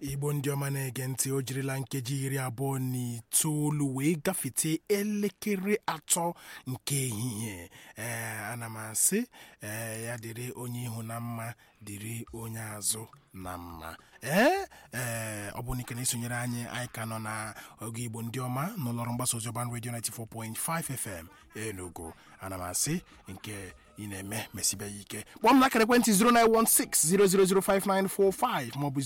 igbo ndị ọma na-ege ntị o jirila nkeji iri abụọ na itoolu wee gafete elekere atọ nke ehihie ee ana m asị ee ya dịrị onye ihu na mma dịrị onye azụ na mma ee ee ọ bụ n'ike na-esonyere anyị anyị ka nọ na oge igbo ndị ọma n'ụlọọrụ mgbasa ozi ọban redio 94.5 fm enugu ana m asị nke ị na-eme mesibe ya ike kpọọ m n'akara ekwentị 09160005945 maọbụ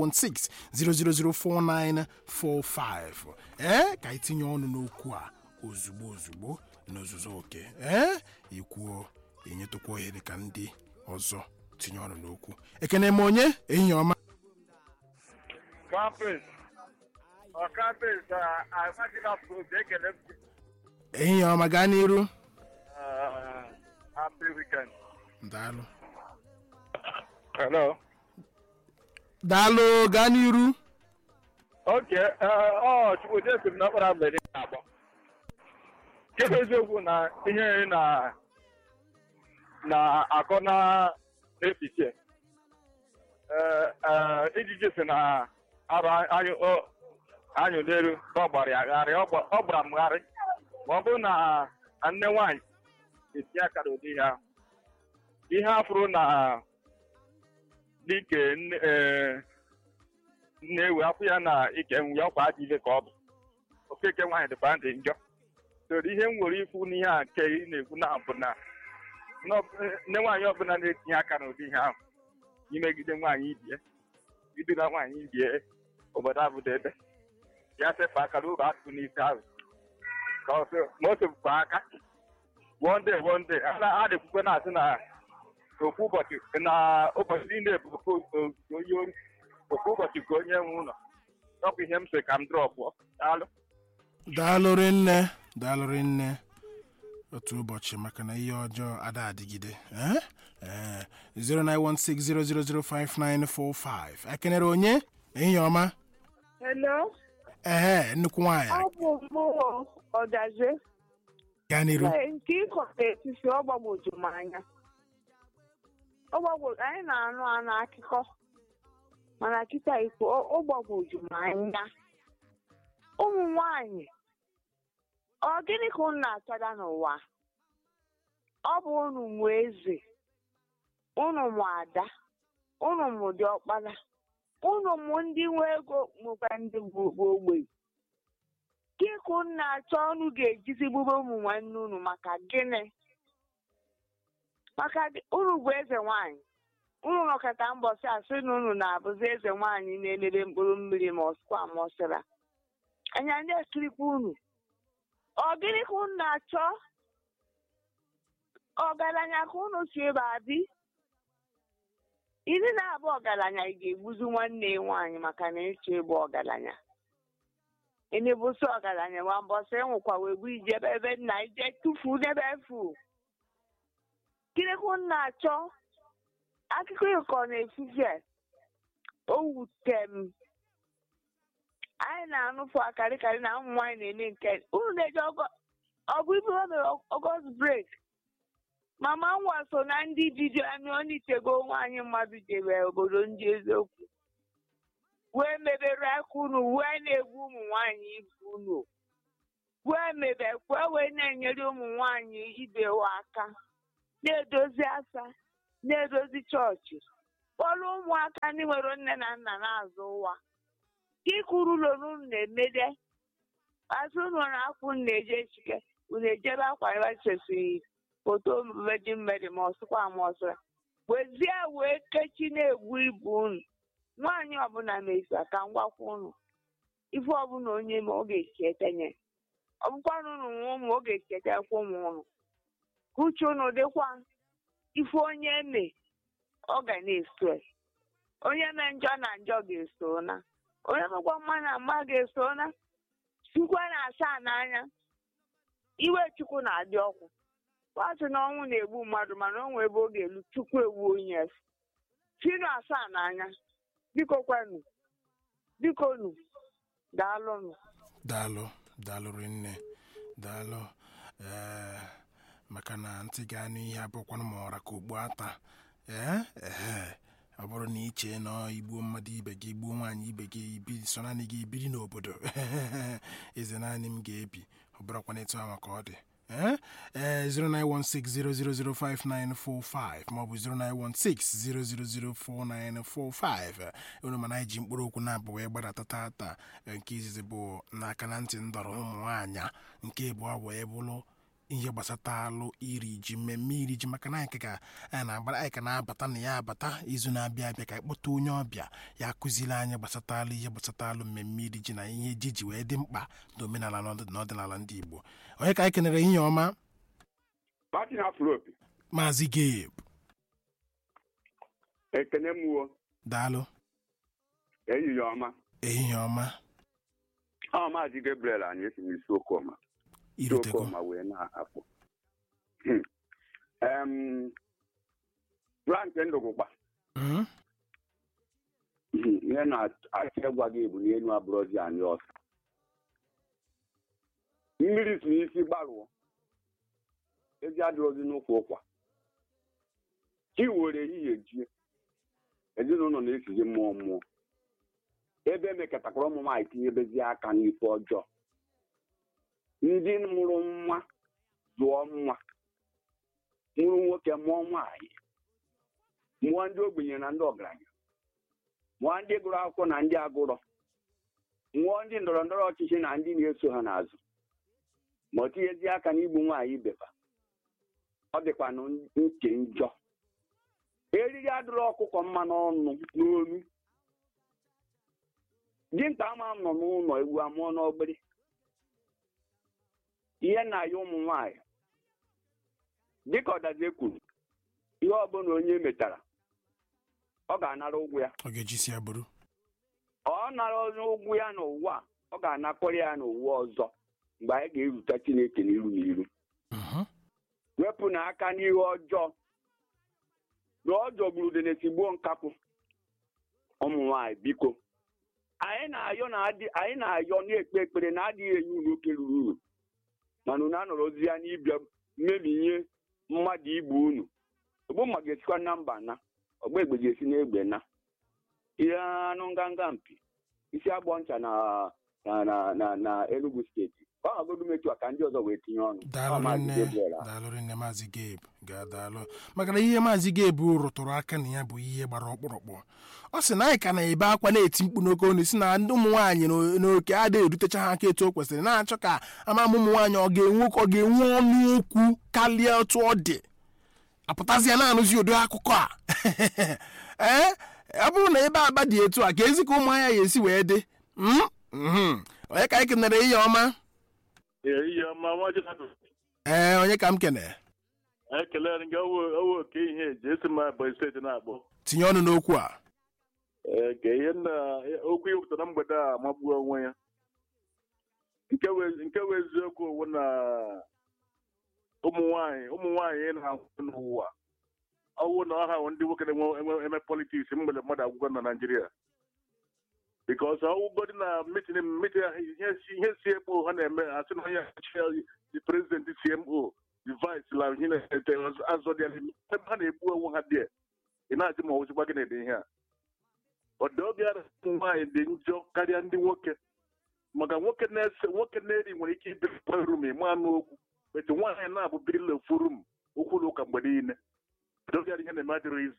09160004945 ee ka anyị tinye ọnụ n'okwu a ozugbo ozugbo n'ozuzu oke ee ikwuo enyetụkwa ohere ka ndị ọzọ tinye ọnụ n'okwu ekene m onye ehihie ọma Campus. Ọ campus amaghịla probe ekele m ehihie ọma gaa n'iru Ah, happy weekend. daalụ Hello. daalụ gaa n'iru Oke, ọ Chukwudi siri na ọkpara mgbede na-akpọ. Nke eziokwu na ihe na na-akọ na efiche. Ijiji si na arụ anyụ n'elu ka ọ gbara ya gharị, ọ gbara m gharị. Ma ọ bụrụ na nne nwaanyị etinye aka n'ụdị ihe ahụ. Ihe afụrụ na dike nne-ewe afọ ya na ike nwe ya ọkwa ajọ ile ka ọ bụ okeke nwaanyị dịkwa ndị njọ soro ihe m nwere ikwu n'ihe a nke ị na-ekwu na bụ na nne nwaanyị ọbụla na-etinye aka n'ụdị ihe ahụ imegide nwaanyị ibie idula nwaanyị ibie obodo abụdo ebe ya sefe aka n'ụlọ atụ n'isi ahụ ka ọ sị ma o sepụkwa aka wonde wonde a dịkwukwe na-asị na ofu ụbọchị na ụbọchị niile bụ onye ori ofu ụbọchị ka onye nwe ụlọ ọkwa ihe m sị ka m drọpụọ daalụ daalụ rinne daalụ rinne otu ụbọchị maka na ihe ọjọọ ada adịgide ee ee 09160005945 ekenere onye ehihie ọma Hello, ehe nnukwu nwaanyị ọ bụ mmụọ ọdaze gaa n'iru Ee, nke ịkọ n'etiti ọ gbagwoju m anya Ọ gbagwo- anyị na-anụ anụ akụkọ mana kịta ikwu ọ gbagwoju m anya ụmụ nwanyị ọ gịnị ka unu na-achọda n'ụwa ọ bụ unu mụ eze unu mụ ada unu mụ dị ọkpara unu mụ ndị nwe ego mụkwa ndị bụ bụ ogbenye gịnị ka unu na-achọ unu ga-ejizi gbube ụmụ nwanne unu maka gịnị maka gị- unu bụ eze nwanyị unu nọkọta mbọsị asị na unu na-abụzi eze nwanyị na-emebe mkpụrụ mmiri ma ọsịkwa ma ọsịra anya ndị ekirikwa unu ọ gịnị ka unu na-achọ ọgaranya ka unu si ebe adị iri na-abụ ọgaranya ị ga-egbuzi nwanne ya nwaanyị maka na ịchọ ịbụ ọgaranya enebusi ọgaranya nwa mbọsị nwụkwa wee bụ ije ebe ebe nna ije tufu n'ebe efu kirikwu na-achọ akụkọ ịkọ na-efufe o wute m anyị na-anụfu akarịkarị na ụmụ nwaanyị na-eme nke unu na-eji ọgụ ibu o mere ọgọst brek mama nwa so na ndị bido amị onitego nwaanyị mmadụ jebe obodo ndị eziokwu wee mebere aka unu wee na-egbu ụmụ nwanyị ibe unu wee mebe kwe wee na-enyere ụmụ nwanyị ibe ha aka na-edozi asa na-edozi chọọchị kpọrọ ụmụaka ndị nwere nne na nna na-azụ ụwa ka ịkụrụ ụlọ unu na-emede azụ unu na-akwụ unu na-eje echike unu ejebe akwa ebe chesiri foto Virgin Mary ma ọsụkwa ma ọsụra wezie wee kechi na-egbu ibu unu nwaanyị ọbụla mesa ka m gwakwa unu ife ọbụla onye ma ọ ga-esi etenye ọ bụkwana unu nwa ụmụ ọ ga-esi etekwa ụmụ unu ka uche unu dịkwa ife onye eme ọ ga na-eso ya. onye mee njọ na njọ ga-eso na onye mekwa mma na mma ga-eso na chukwu na asaa n'anya iwe chukwu na-adị ọkụ kwasị na ọnwụ na-egbu mmadụ mana o nwee ebe ọ ga-elu chukwu egbu onye efu chinu asaa n'anya biko kwenu biko nu daalụnụ daalụ daalụ rinne daalụ ee maka na ntị ga-anụ ihe abụkwanụ ma ọra ka ugbu ata ee ehe ọ bụrụ na iche na igbuo mmadụ ibe gị gbuo nwaanyị ibe gị ibi so naanị gị biri n'obodo eze naanị m ga-ebi ọ bụrụkwana etu ahụ ka ọ dị ee ee 09160005945 maọbụ 09160004945 unu mana anyị ji mkpụrụ okwu na-abụ wee gbadata tata nke izizi bụ n'aka na ntị ndọrọ ụmụ nwaanyị nke abụọ wee bụrụ ihe gbasatalụ iri ji mmemme iri ji maka na anyị ka anyị na-agbara anyị ka na-abata na ya abata izu na-abịa abịa ka anyị kpọta onye ọbịa ya akụziri anyị gbasatalụ ihe gbasatalụ mmemme iri ji na ihe ji ji wee dị mkpa n'omenala na ọdịnala ndị Igbo onye ka anyị kenere ihe ọma Martin Afropi maazị Gabe ekene mụọ daalụ ehihie ọma ehihie ọma ọ maazị Gabriel anyị esi n'isi okoma irutego okoma wee na-akpọ em Frank Ndụgụgba Mhm. ihe na-achọ ịgwa gị bụ n'elu abụrọzi anyị ọsọ mmiri si n'isi gbarụọ ezi adịrọzi n'ụkwụ ụkwa chi were ehihie jie ezinụlọ na-esizi mmụọ mmụọ ebe emekọtakwara ụmụ nwaanyị tinyebezi aka n'ife ọjọọ ndị mụrụ nwa zụọ nwa mụrụ nwoke mụọ nwaanyị mụọ ndị ogbenye na ndị ọgaranya mụọ ndị gụrụ akwụkwọ na ndị agụrọ mụọ ndị ndọrọ ndọrọ ọchịchị na ndị na-eso ha n'azụ ma ọ tinyezi aka n'igbu nwaanyị ibeba ọ dịkwanụ nke njọ eriri adịrọ ọkụkọ mma n'ọnụ n'olu dinta ama m nọ n'ụlọ ewu amụọ n'ogbere ihe na-aya ụmụ nwaanyị dịka ọdazie kwuru ihe ọbụla onye metara ọ ga-anara ụgwọ ya ọ ga-ejisi ya bụrụ ọ nara onye ụgwọ ya n'ụwa a, ọ ga-anakọrọ ya n'ụwa ọzọ mgbe anyị ga-erute Chineke n'iru n'iru Mhm. wepụ n'aka n'ihe ọjọọ na ọ jọgburu denetigbuo nkapụ ụmụ nwanyị biko anyị na-ayọ na adị anyị na-ayọ na-ekpe ekpere na adịghị enye unu oke ruru uru mana unu anọrọzi ya n'ịbịa mmebinye mmadụ igbu unu ogbu mma ga-esikwa na mba na ọgba egbe ga-esi n'egbe na ihe anụ nganga mpi isi agbọ ncha na na na na na Enugu steeti ọ hagodu metu a ka ndị ọzọ wee tinye ọnụ Ọ daalụ Maazị nne Gabriel a. daalụ nne maazị Gabe ga-adaalụ maka na ihe maazị Gabe rụtụrụ aka na ya bụ ihe gbara ọkpụrụkpụ ọ sị na anyị ka na-ebe akwa na-eti mkpu n'oke onu si na ndị ụmụ nwaanyị n'o- n'oke adịghị erutecha ha aka etu o kwesịrị na-achọ ka ama ụmụ nwaanyị ọ ga-enwe ọ ga-enwe ọnụ okwu karịa otu ọ dị apụtazịa na-anụzi ụdị akụkọ a ee ọ bụrụ na ebe aba dị etu a ka ezi ka ụmụ ahịa ya esi wee dị Mm? Mhm. onye ka anyị kenere ihe ọma ihe ọma nwa Jonathan ee onye ka m kene ekelere gị owe oke ihe eji esi m Ebonyi steeti na-akpọ tinye ọnụ n'okwu a Ee, ka ihe na okwu iwepụta na mgbede a magbuo onwe ya nke wee- nke wee eziokwu owu na ụmụ nwanyị ụmụ nwanyị na-ahụ n'ụwa ọwụ na ọha bụ ndị nwoke na-enwe enwe- eme politiks mgbede mmadụ agwụgwọ na Naịjirịa bikos ọwụgodi na mitin mitin ihe si- ihe CMO ha na-eme asị na onye the president CMO the vice la ihe na-ete azọ dị ebe ha na-egbu onwe ha dị ị na-ajụ ma ọwụzikwa gị na-ede ihe a ọdọbịa ụmụ nwaanyị dị njọ karịa ndị nwoke maka nwoke na-ese nwoke na-eri nwere ike ibiri rum ịma anụ okwu etu nwaanyị na-abụ birila ofu rum okwu na ụka mgbe niile ọdọbịa ihe na-eme adịrị izi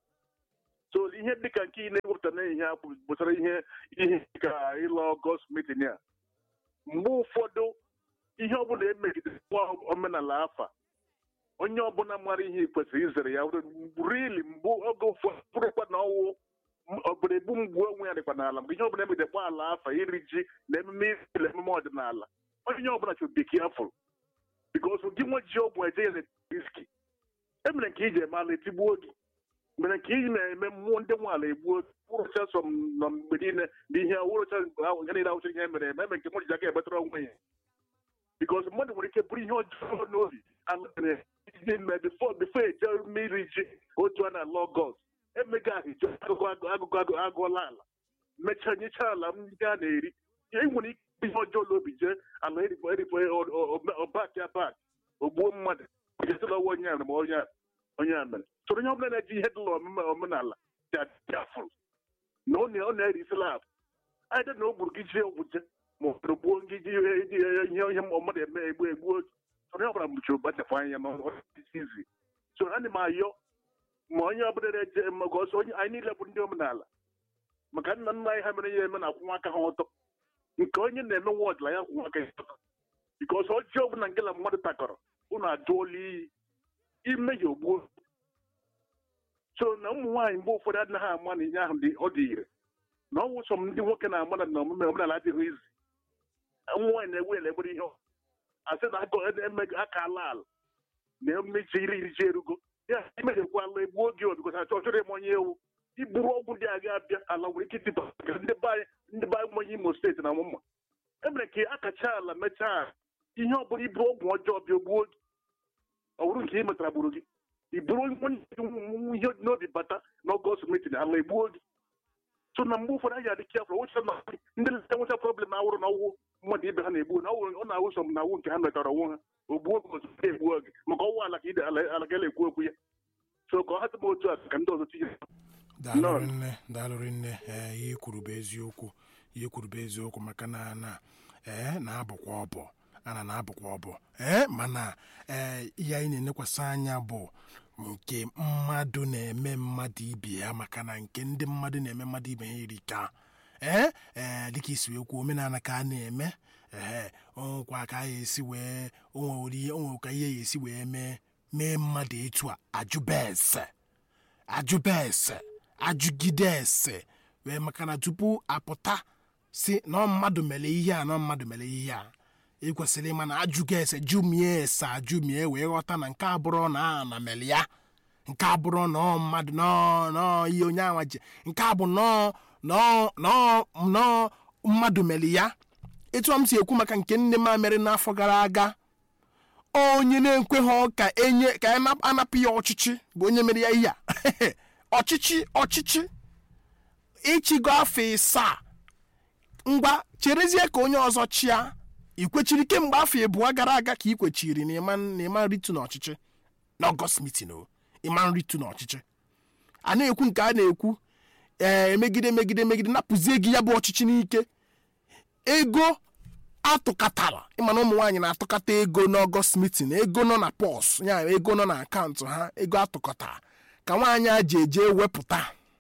so ihe dịka nke ị na-ewepụta na ihe a bụ- gbasara ihe ihe dịka ịlụ ọgọst mitin a mgbe ụfọdụ ihe ọbụla emegidere nwa omenala afa onye ọbụla mara ihe kwesịrị izere ya rili mgbe oge ụfọdụ bụrụkwa na ọwụ obodo ebu mgbu onwe ya dịkwa n'ala mgbe ihe ọbụla emegidekwa ala afa iri ji na emume iri emume ọdịnala onye ọbụla chọrọ biki afọ bikos gị nwe ji ọgwụ eje ya na riski emere nke iji eme ala etigbuo gị mere nke iji na-eme mmụọ ndị nwe ala egbuo wụrụcha sọ m na mgbe niile na ihe wụrụcha ihe niile awụcha ihe mere eme eme nke mmadụ ji aka emetara onwe ya bikos mmadụ nwere ike bụrụ ihe ọjọọ n'obi alụmere ihe ime bifo bifo eje mmiri ji otu a na lọgọs emega ahụ ije agụgụ agụgụ agụ agụọla ala mechaa nyecha ala m ndị a na-eri e nwere ike ihe ọjọọ n'obi jee ala erifo erifo ọbak ya bak ogbuo mmadụ jesịla ọwa onye a ma onye a onye a mere soro onye ọbụla na-eji ihe dịla omume omenala jafụrụ na ọ na- ọ na-eri slab anyị dị na o gburu gị ji ọgwụ je ma ọ bụrụ gbuo gị ji ihe ihe ihe mmadụ eme egbu egbu onye ọbụla mụchiri gbachapụ anya ma ọ dị izi so ana m ayọ ma onye ọbụla na-eje maka ọsọ onye anyị niile bụ ndị omenala maka nna nna anyị ha mere ya eme na akwụnwa aka ha ọtọ nke onye na-eme wọd la ya akwụnwa aka ya ọtọ bikọs ọjọọ ọbụla nke na mmadụ takọrọ unu ajụọla iyi ime ya ogbuo so na ụmụ nwaanyị mgbe ụfọdụ adịghị ama na ihe ahụ dị ọ dị ire na ọ wụsọ m ndị nwoke na-ama na omume omenala adịghị izi ụmụ nwaanyị na-ewe ele egbere ihe ọ. asị na aka eme aka ala ala na emechi iri iri ji erugo ya imejekwa ala egbuo oge obikọta achọ chọrọ ime onye ewu iburu ọgwụ dị aga abịa ala nwere ike ịtịba ka ndị be anyị ndị be anyị ụmụ onye imo steeti na mụmma emere ka akacha ala mechaa ihe ọ bụla iburu ọgwụ ọjọọ bịa gbuo gị ọ bụrụ nke ị metara gburu gị i buru onye ihe n'obi bata n'ọgọst metin ala egbuo gị so na mgbe ụfọdụ anyị adị kefụrụ wụcha na ndị nleta nwecha problem na awụrụ na ọwụ mmadụ ibe ha na-egbu na ọwụ- ọ na-awụ sọ m na awụ nke ha metara onwe ha ogbuo gị otu ha egbuo gị maka ọwụ ala ka ide ala ala ga ekwu okwu ya so ka ọ hapụ m otu a ka ndị ọzọ tinye daalụrị nne daalụrị nne ee ihe kwuru bụ eziokwu ihe kwuru bụ eziokwu maka na na ee na-abụkwa ọbụ ana na-abụkwa ọbụ ee mana ee ihe anyị na-enekwasị anya bụ nke mmadụ na-eme mmadụ ibe ya maka na nke ndị mmadụ na-eme mmadụ ibe ya erika ee ee dịka isi wee kwuo omenala ka a na-eme ee onwekwa ka a esi wee onwere onwere ka ihe ya esi wee mee mee mmadụ etu a ajụba ese ajụba ese ajụgide ese wee maka na tupu apụta si na ọ mmadụ mere ihe a na ọ mmadụ mere ihe a ị kwesịrị ịma na ajụga ese jụmie ese ajụmie wee ghọta na nke abụrụ na a na mere ya nke abụrụ na ọ mmadụ nọọ nọọ ihe onye anwa ji nke a bụ nọọ nọọ nọọ nọọ mmadụ mere ya etu a m si ekwu maka nke nne m mere n'afọ gara aga onye na-ekweghị ka enye ka ana- anapụ ya ọchịchị bụ onye mere ya ihe a ọchịchị ọchịchị ịchịgo afọ ịsaa ngwa cherezie ka onye ọzọ chịa ikwechiri kemgbe afọ abụọ gara aga ka ị kwechiri na ịma na ịma nritu n'ọchịchị n'ọgọst mitin o ịma nritu n'ọchịchị a na-ekwu nke a na-ekwu ee emegide megide megide napụzie gị ya bụ ọchịchị n'ike ego atụkatara ịma na ụmụ nwaanyị na-atụkata ego n'ọgọst mitin ego nọ na pọs ya ego nọ na akaụntụ ha ego atụkọtara ka nwaanyị a ji eje wepụta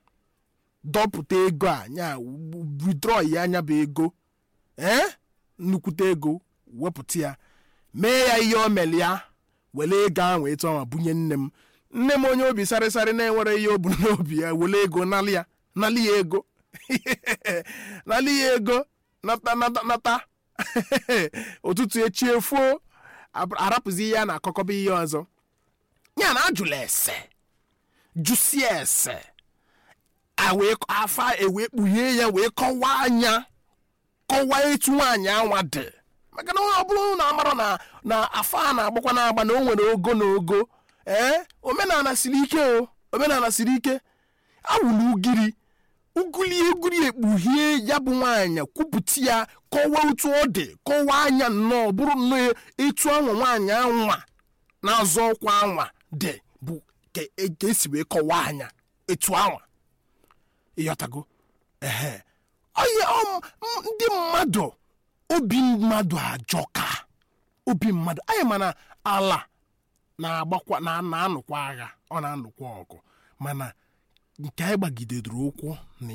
dọpụta ego a ya withdraw ya anya bụ ego ee nnukwute ego wepụta ya mee ya ihe o mere ya were ego ahụ etu ọnwa bunye nne m nne m onye obi sarịsarị na-enwere ihe o bu n'obi ya were ego nalị ya nalị ya ego nalị ya ego nata nata nata ụtụtụ echi efuo ab- arapụzi ihe a na-akọkọba ihe ọzọ ya na ajụla ese jụsie ese a wee afa ewee kpughee ya wee kọwaa anya kọwaa etu nwaanyị anwa dị maka na ọ bụrụ na amara na na afa a na-agbakwa na-agba na o nwere ogo na ogo ee omenala siri ike o omenala siri ike awụla ugiri uguli eguri ekpughie ya bụ nwaanyị kwupụta ya kọwaa otu ọ dị kọwaa anya nnọọ bụrụ nnọọ etu anwa nwaanyị anwa na-azọ ọkwa anwa dị bụ ka e- ka esi wee kọwaa anya etu anwa ịghọtago ehe onye ọ- m- ndị mmadụ obi mmadụ ajọka obi mmadụ anyị mana ala na-agbakwa na na-anụkwa agha ọ na-anụkwa ọgụ mana nke anyị gbagidere ụkwụ na